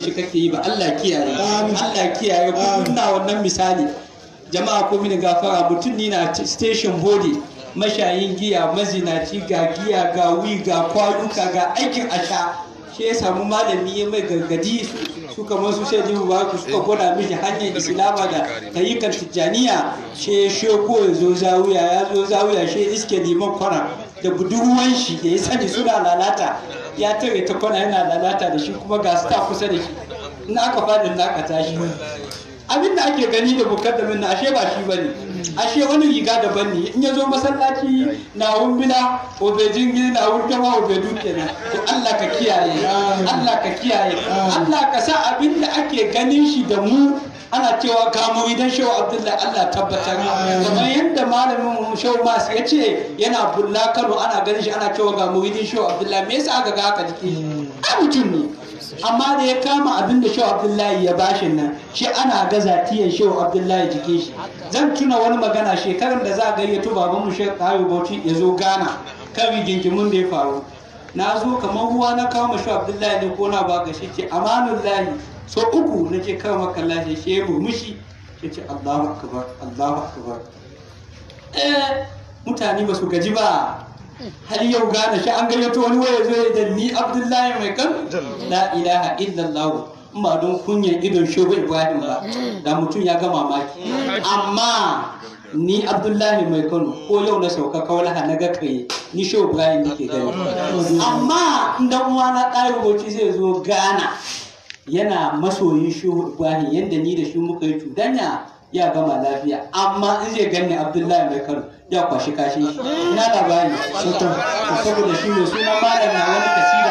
shi kake yi ba Allah kiyaye Allah kiyaye kullum na wannan misali jama'a ko mini gafara mutum ni na station body mashayin giya mazinaci ga giya ga wi ga kwaduka ga aikin asha shi ya samu malami ya mai gargadi su kamar su sai jibu ba ku suka gwada mishi hanyar islama da tayyukan tijjaniya shi ya sheko ya zo zawiya ya zo zawiya shi iske liman kwana da budurwan shi da ya sani suna lalata ya tare ta kwana yana lalata da shi kuma ga su ta kusa da shi in aka faɗin na aka tashi abin da ake gani da mukaddamin na ashe ba shi bane ashe wani riga daban ne in ya zo masallaci na humbina obe jingiri na hurkama obe kenan to Allah ka kiyaye Allah ka kiyaye Allah ka sa abin da ake ganin shi da mu ana cewa kamo idan shehu abdullahi Allah tabbatar kamar yadda malamin shehu masu ya ce yana bulla kano ana ganin shi ana cewa ga muridin shehu abdullahi me yasa aka ga haka jiki a mutum ne amma da ya kama abin da shehu abdullahi ya bashin nan shi ana ga zatiyan shehu abdullahi jikin shi zan tuna wani magana shekarar da za a gayyato baban mu shehu kayo bauchi ya zo gana kan rigingimun da ya faru na zo kamar ruwa na kawo ma shehu abdullahi ne ko na ba ga shi ce amanullahi so uku na ce kawo maka lashe shi ya murmushi ya ce allahu akbar allahu akbar eh mutane ba su gaji ba har yau gane shi an gayyato wani waya zo da ni abdullahi mai kan la ilaha illallah in ba don kunyan idon shehu ibrahim ba da mutum ya ga mamaki amma ni abdullahi mai kano ko yau na sauka kawalaha na ga kai ni shehu ibrahim nake gani amma inda uwana ɗaya rubuci zai zo gana yana masoyin shehu ibrahim yadda ni da shi muka yi cudanya ya gama lafiya amma in zai ganni abdullahi mai kano ya kwashi kashi ina labari saboda shi mai sunan malam na wani kasida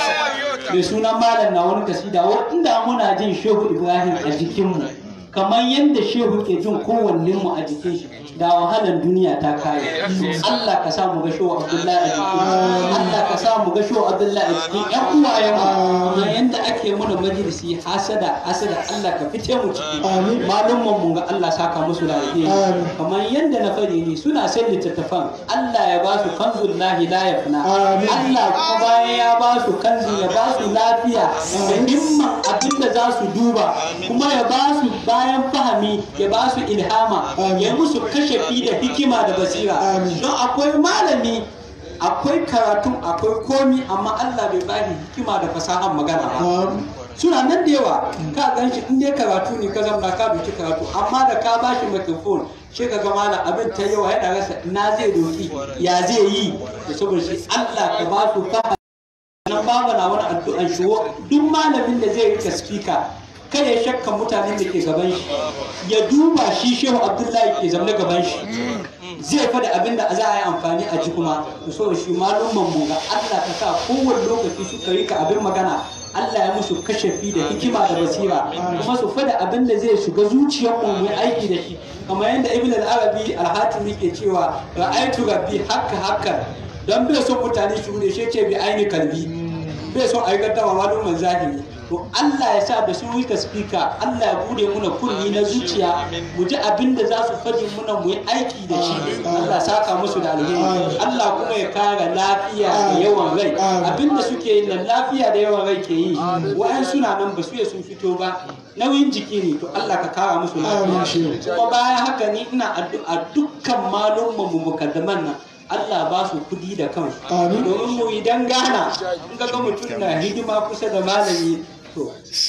mai sunan malam na wani kasida inda muna jin shehu ibrahim a jikinmu kamar yadda shehu ke jin kowannen mu a jikin shi da wahalar duniya ta kare Allah ka sa mu ga shehu abdullahi a jikin Allah ka sa mu ga shehu abdullahi a jikin yan uwayen mu yanda ake muna majalisi hasada hasada Allah ka fice mu ciki malumman mu ga Allah saka musu da alheri kamar yanda na fadi ne suna san littattafan Allah ya ba su kanzul lahi la yafna Allah kuma bayan ya ba su kanzi ya ba su lafiya da himma abinda za su duba kuma ya ba su bayan fahami ya ba su ilhama ya musu kashafi da hikima da basira don akwai malami akwai karatun akwai komi amma Allah bai bani hikima da fasahar magana ba suna nan da yawa ka gan shi in dai karatu ne ka zama ka duki karatu amma da ka bashi microphone shi ka ga malam abin ta yawa yana rasa ina zai doki ya zai yi da saboda shi Allah ka ba su fahimi nan babu na wani addu'an shi duk malamin da zai rika speaker kada ya shakka mutanen da ke gaban shi ya duba shi shehu abdullahi ke zaune gaban shi zai fada abin da za a yi amfani a ji kuma da so shi malumman mu ga Allah ta sa kowane lokaci suka rika abin magana Allah ya musu kashafi da hikima da basira kuma su fada abin da zai shiga zuciyar mu mu aiki da shi kamar yadda ibn al-arabi al-hatim yake cewa ra'aytu rabbi hakka hakka don bai son mutane shi ne shi ce bi aini kalbi bai son aikata wa maluman zahiri to Allah ya sa da sun rika speaker Allah ya bude muna kunni na zuciya mu ji abin da za su faɗi muna mu yi aiki da shi Allah saka musu da alheri Allah kuma ya kara lafiya da yawan rai abin da suke yi nan lafiya da yawan rai ke yi wa'an suna nan ba su ya sun fito ba nauyin jiki ne to Allah ka kara musu lafiya kuma bayan haka ni ina addu'a dukkan malumman mu mukaddaman nan Allah ba su kudi da kansu domin mu idan gana in ga mutum na hidima kusa da malami to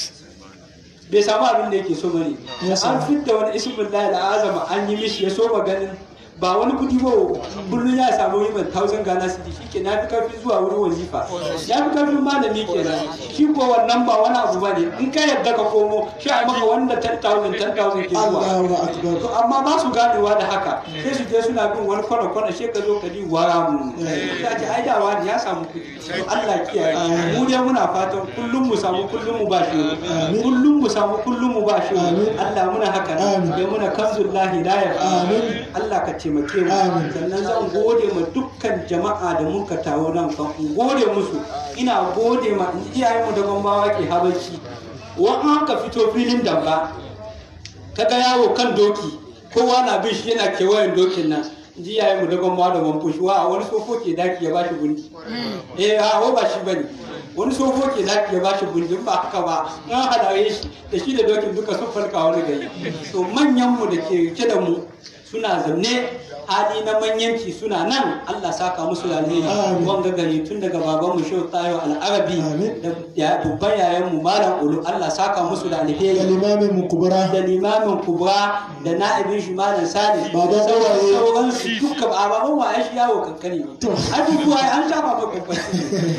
bai samu abin da yake so bane an fitta wani ismin da azama an yi mishi ya so ganin ba wani kudi ba kullum ya samu riban 1000 Ghana city shike na fi karfi zuwa wurin wazifa ya fi karfin malami kenan shi ko wannan ba wani abu bane in ka yadda ka komo shi a maka wanda 10000 10000 ke zuwa to amma ba su ganewa da haka sai su je suna bin wani kwana kwana shi ka zo ka ji wara mu ya ce ai da wani ya samu kudi to Allah kiyaye mu dai muna fatan kullum mu samu kullum mu ba shi kullum mu samu kullum mu ba shi Allah muna haka ne muna kanzullahi la ya Allah ka taimake mu sannan zan gode ma dukkan jama'a da muka tawo nan kan gode musu ina gode ma iyayenmu da gwambawa ke habarci wa'an aka fito filin damba kaga yawo kan doki kowa na bin shi yana kewayen dokin nan ji yayin mu da gwamma da gwamfushi wa wani sofo ke daki ya bashi gundi eh a wa ba shi bane wani sofo ke zaki ya bashi bundin ba haka ba an halaye shi da shi da dokin duka sun falka wani gari to manyan mu da ke rike da mu suna zamne hali na manyanci suna nan Allah saka musu da alheri Amin. wanga gari tun daga baban mu shehu tayo al'arabi Amin. da ya dubban yayan mu malam ulu Allah saka musu da alheri da limamin mu kubura da limamin kubra da na'ibin shi malam sani Baban da sauran- uwaye. sauransu duka ba baban waye shi yawo kankani ne To. abubuwa an shafa mai kwamfani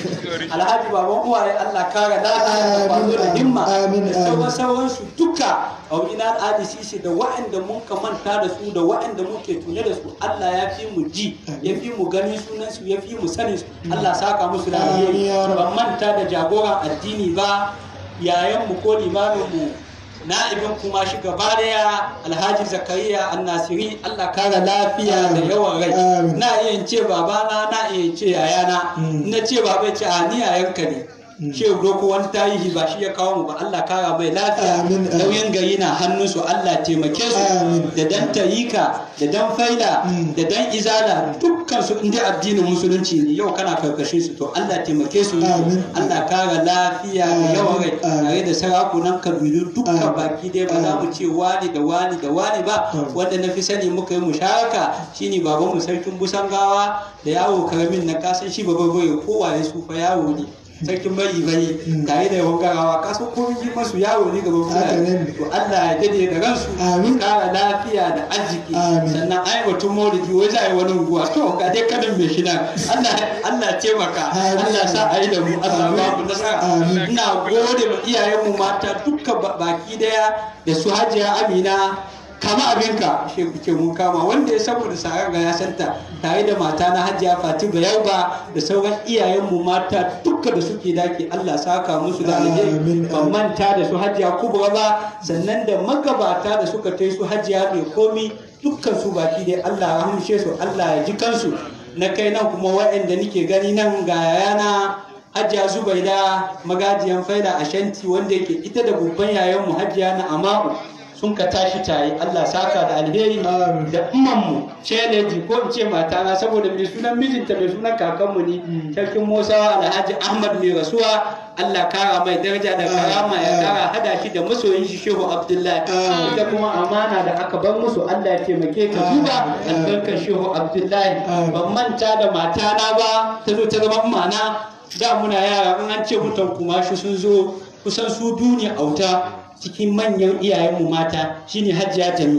alhaji baban uwaye Allah kara lafiya da kwazo da himma Amin, da sauran amin. sauransu duka a ina al'adi sisi da wa'anda mun ka manta da su da wa'anda muke tune da su Allah ya fi mu ji ya fi mu ganin sunan su ya fi mu sanin su Allah saka musu da Amin, alheri ya Rabb. ban manta da jagoran addini ba yayan mu ko limamin mu na'ibin kuma shi gaba daya alhaji zakariya annasiri allah kara lafiya da yawan rai Amin. na iya ce babana na iya ce yayana Mm. na ce baba ce a ni yayanka ne ce ko wani tarihi ba shi ya kawo mu ba allah kara mai lafiya Amin, amin. nauyin gari na hannunsu allah taimake su Amin. da dan tarika da dan faida Mm. da dan izala dukkan su inda addinin musulunci ne yau kana karkashin su to allah taimake su Amin. allah kara lafiya da yawan rai Amin. tare da sarakunan kabilu dukkan Amin. baki dai ba za mu ce wani da wani da wani ba Amin. wanda na fi sani muka yi musharaka shine baban mu sarkin busangawa da yawo karamin na kasan shi babban bai kowa ya sufa yawo ne sarkin bari bari Mm. tare da yawan garawa kasan komai yi masu yawo ne gaban Haka ne. fulani to Allah ya dade da ransu Amin. kara lafiya da arziki Amin. sannan ai batun maulidi wai za a yi wani unguwa to ga dai kanin mai shi nan Allah Allah taimaka Amin. Allah sa a yi da mu Allah ba mu nasara Amin. ina gode ma iyayenmu mata dukkan ba- baki daya da su hajiya amina kama abinka shi kuke mun kama wanda ya saboda sarar ga ya santa tare da mata na hajiya fatima yauba da sauran iyayenmu mata duka da suke daki allah saka musu da alheri Amin. ban manta da su hajiya kubra ba sannan da magabata da suka tai su hajiya mai komi dukkan su baki dai allah rahamshe su allah ya ji kansu na kai nan kuma waɗanda nike gani nan ga yana Hajiya Zubaida magajiyan faida a shanti wanda yake ita da babban yayanmu Hajiya na Ama'u sun ka tashi tayi Allah saka da alheri Amin. da ummanmu Sheleji ko in ce matana saboda mai sunan mijinta mai sunan kakanmu ne sarkin Musa Alhaji Ahmad mai rasuwa Allah kara mai daraja da karama ya kara hada shi da masoyin shi Shehu Abdullahi Amin. ita kuma amana da aka bar musu Allah ya taimake ka duba albarkar Shehu Abdullahi Amin. ban manta da matana ba ta zo ta zama mana da muna yara in an ce mutan kuma shi sun zo kusan su duniya auta cikin manyan iyayenmu mata shine hajjiya jami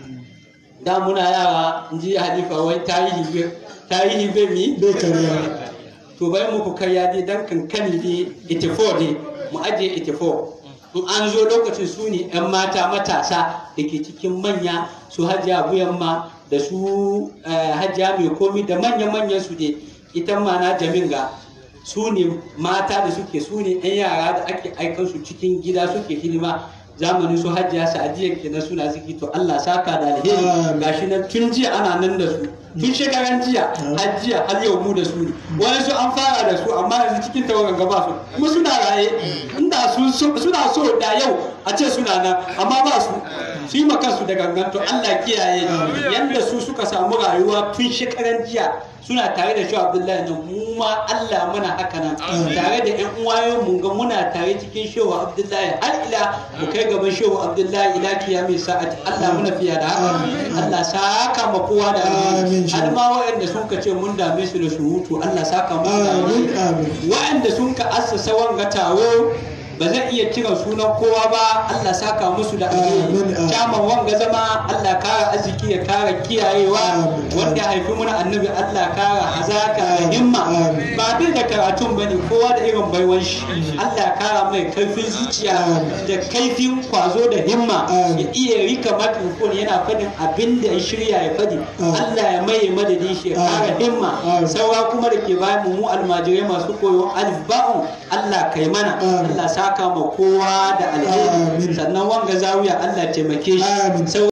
da muna yara in ji halifa wai tarihi bai- tarihi bai mi bai kariya to bai muku karya dai dan kankani dai 84 dai mu ajiye 84 in an zo lokacin su ne 'yan mata matasa da ke cikin manya su hajiya buyan ma da su eh, hajiya mai komi da manya-manyan su dai ita ma na jaminga su ne mata da suke su ne 'yan yara da ake aikan su cikin gida suke hidima zamanin su hajiya sa'adiyya kenan suna ziki to Allah saka da alheri Amin. gashi nan tun jiya ana nan da su tun shekaran jiya har jiya har yau mu da su ne wani su an fara da su amma yanzu cikin tawagan gaba su kuma suna raye inda su so- suna so da yau a ce suna nan amma ba su su yi kansu da gangan to Allah kiyaye yanda su suka samu rayuwa tun shekaran jiya suna tare da shi Abdullahi nan mu ma Allah mana haka nan tare da ƴan uwayen mu ga muna tare cikin shehu Abdullahi har ila mu kai gaban shehu Abdullahi ila kiyami sa'ati Allah muna fiya da haka Allah saka ma kowa da Amin. alheri har ma waɗanda sun ka ce mun dame su da surutu Allah saka musu da amin alheri amin waɗanda sun ka assasa wanga taro ba zan iya kiran sunan kowa ba Allah saka musu da alheri Amin, amin. caman wanga zama Allah kara arziki ya kara kiyayewa Amin, wanda ya haifi muna annabi Allah kara hazaka da Amin, himma amin. ba dai da karatun bane kowa da irin baiwan shi Allah kara mai kaifin zuciya Amin. da kaifin kwazo da himma Amin. ya iya rika microphone yana fadin abin da ya shirya ya fadi Amin. Allah ya maye madadin shi ya kara Amin. himma Amin. saura kuma da ke bayan mu mu almajirai masu koyon alif ba'un Allah kai mana Amin. Allah saka ma kowa da alheri Amin. sannan wanga zawiya Allah taimake shi Amin. Sau-